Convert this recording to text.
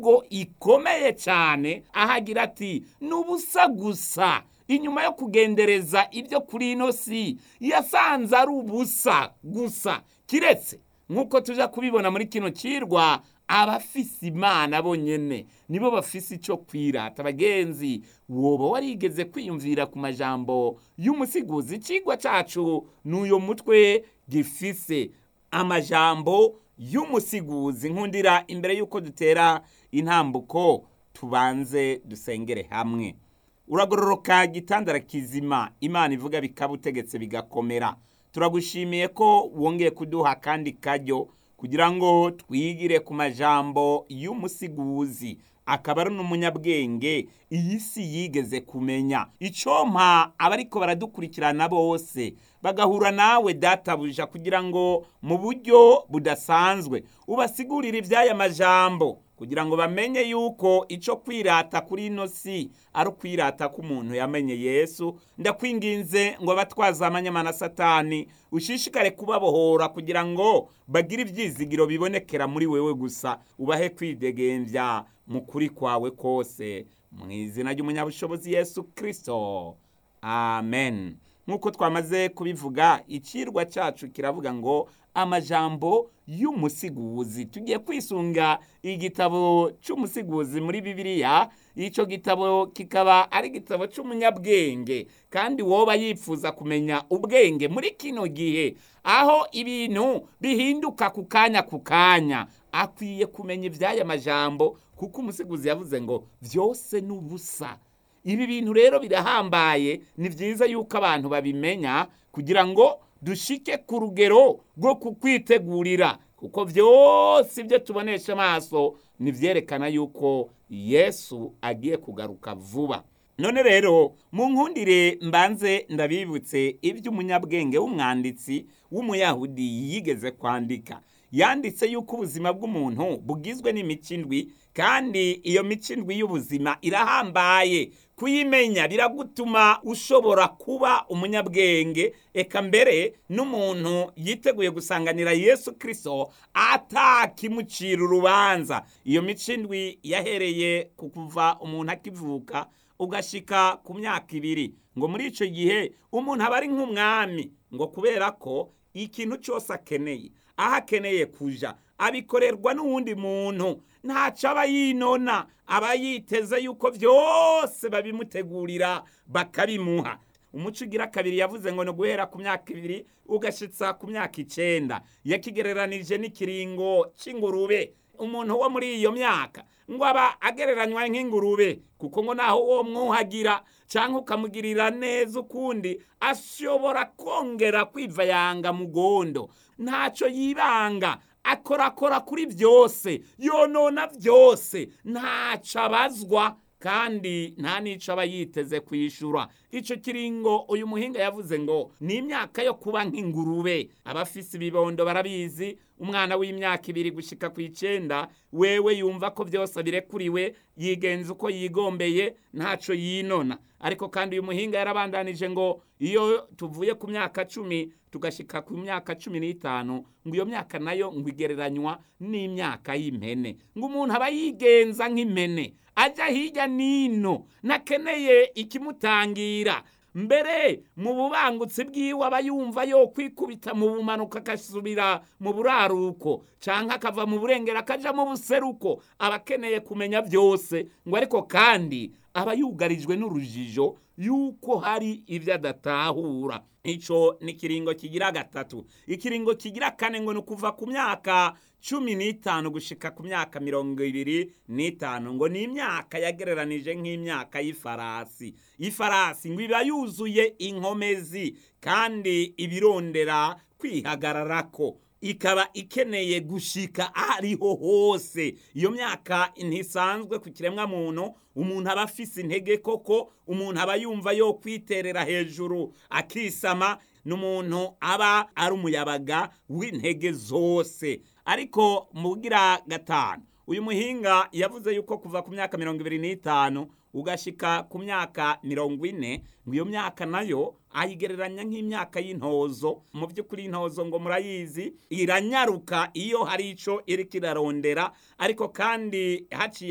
imvugo ikomeye cyane ahagira ati ni ubusa gusa inyuma yo kugendereza ibyo kuri ino si yasanze ari ubusa gusa kiretse nk'uko tujya kubibona muri kino kirwa abafise imana bonyene nibo bafise icyo kwirata bagenzi woba warigeze kwiyumvira ku majambo y'umusiguzi ikigwa cyacu n'uyo mutwe gifise amajambo y'umusiguzi nkundira imbere y'uko dutera intambuko tubanze dusengere hamwe uragororoka gitandara kizima imana ivuga bikaba utegetse bigakomera turagushimiye ko wongeye kuduha kandi kajyo kugira ngo twigire ku majambo y'umusiguzi akaba ari n'umunyabwenge iyi si yigeze kumenya icompa abariko baradukurikirana bose bagahura nawe databuja kugira ngo mu buryo budasanzwe ubasigurire iby'aya majambo kugira ngo bamenye yuko icyo kwirata kuri ino si ari ukwirata k'umuntu yamenye yesu ndakwinginze ngo abatwaza amanyamana satani ushishikare kubabohora kugira ngo bagire ibyizigiro bibonekera muri wewe gusa ubahe kwidegembya mu kuri kwawe kose mu izina ry'umunyabushobozi yesu kirisito amen nk'uko twamaze kubivuga ikirwa cyacu kiravuga ngo amajambo y'umusiguzi tugiye kwisunga igitabo cy'umusiguzi muri bibiliya icyo gitabo kikaba ari igitabo cy'umunyabwenge kandi woba yifuza kumenya ubwenge muri kino gihe aho ibintu bihinduka ku kanya ku kanya akwiye kumenya iby'aya majambo kuko umusiguzi yavuze ngo byose ni ubusa ibi bintu rero birahambaye ni byiza yuko abantu babimenya kugira ngo dushike ku rugero rwo kukwitegurira kuko byose ibyo tubonesha amaso ntibyerekana yuko yesu agiye kugaruka vuba none rero mu nkundire mbanze ndabibutse iby'umunyabwenge w'umwanditsi w'umuyahudi yigeze kwandika yanditse yuko ubuzima bw'umuntu bugizwe n'imikindwi kandi iyo mikindwi y'ubuzima irahambaye kuyimenya biragutuma ushobora kuba umunyabwenge eka mbere n'umuntu yiteguye gusanganira yesu kirisito atakimucira urubanza iyo micindwi yahereye ku kuva umuntu akivuka ugashika ku myaka ibiri ngo muri icyo gihe umuntu aba ari nk'umwami ngo kubera ko ikintu cyose akeneye aho akeneye kuja abikorerwa n'uwundi muntu ntacyo aba yinona aba yiteze yuko byose babimutegurira bakabimuha umuco ugira kabiri yavuze ngo ni uguhera ku myaka ibiri ugashitsa ku myaka icenda yakigereranije n'ikiringo cy'ingurube umuntu wo muri iyo myaka ngo aba agereranywa nk'ingurube kuko ngo naho uwo mwuhagira cyangwa ukamugirira neza ukundi ashobora kongera kwiva yanga mugondo ntacyo yibanga akorakora kuri byose yonona byose ntacyo abazwa kandi nta n'icyo aba yiteze kwishyura icyo kiringo uyu muhinga yavuze ngo ni imyaka yo kuba nk'ingurube abafise ibibondo barabizi umwana w'imyaka ibiri gushyika ku icyenda wewe yumva ko byose birekuriwe yigenza uko yigombeye ntacyo yinona ariko kandi uyu muhinga yarabandanije ngo iyo tuvuye ku myaka cumi tugashyika ku myaka cumi n'itanu ngo iyo myaka nayo ngo igereranywa n'imyaka y'impene ngo umuntu aba yigenza nk'impene ajya hirya n'ino nakeneye ikimutangira mbere mu bubangutsi bwiwe aba yumva yo kwikubita mu bumanuka agasubira mu buraruko cyangwa akava mu burengero akajya mu buseruko aba akeneye kumenya byose ngo ariko kandi aba yugarijwe n'urujijo yuko hari ibyo adatahura icyo ni ikiringo kigira gatatu ikiringo kigira kane ngo ni ukuva ku myaka cumi n'itanu gushika ku myaka mirongo ibiri n'itanu ngo ni imyaka yagereranije nk'imyaka y'ifarasi ifarasi ngo iba yuzuye inkomezi kandi ibirondera kwihagararako ikaba ikeneye gushika ariho hose iyo myaka ntisanzwe ku kiremwa muntu umuntu aba afise intege koko umuntu aba yumva yo kwiterera hejuru akisama n'umuntu aba ari umuyabaga w'intege zose ariko mugira gatanu uyu muhinga yavuze yuko kuva ku myaka mirongo ibiri n'itanu ugashika ku myaka mirongo ine ngo iyo myaka nayo ayigereranya nk'imyaka y'intozo mu by'ukuri intozo ngo murayizi iranyaruka iyo hari icyo iri kirarondera ariko kandi haciye